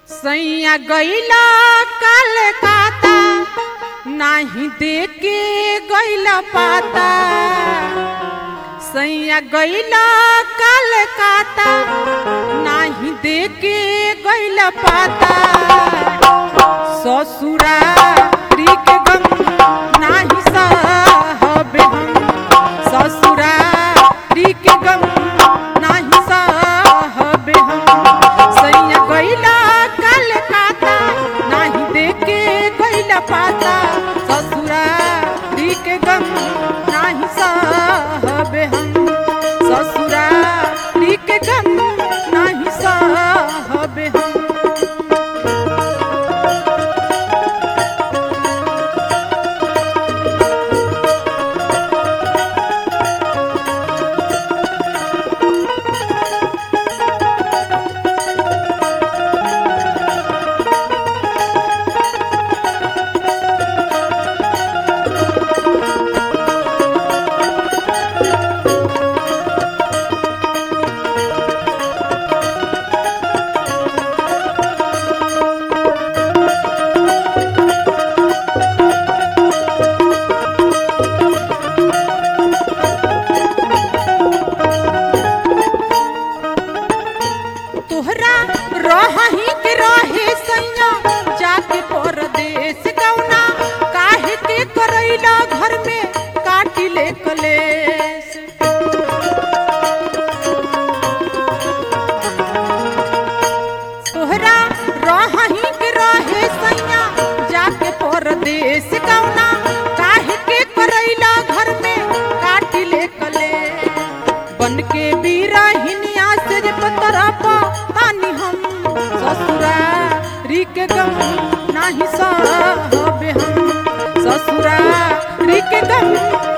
सैया गईला कलकाता नाही देके गईला पाता सैया गईला कलकाता नाही देके गईला पाता ससुरा के गम नाही सहबे हम ससुरा के गम नाही सहबे हम सैया गईला कलकाता नाही देके गईला पाता ससुरा के गम नाही सहबे हम ससुरा के गम नाही सहबे हम तोहरा रही के रहे सैया जाके परदेश कौना काहे के करैला घर में काटी ले कलेश तोहरा रही के रहे सैया जाके परदेश कौना काहे के करैला घर में काटी ले कलेश बन के बीराहिनिया से जे पतरपा तानी हम ससुरा री के गम नाही सहबे हम ससुरा री के गम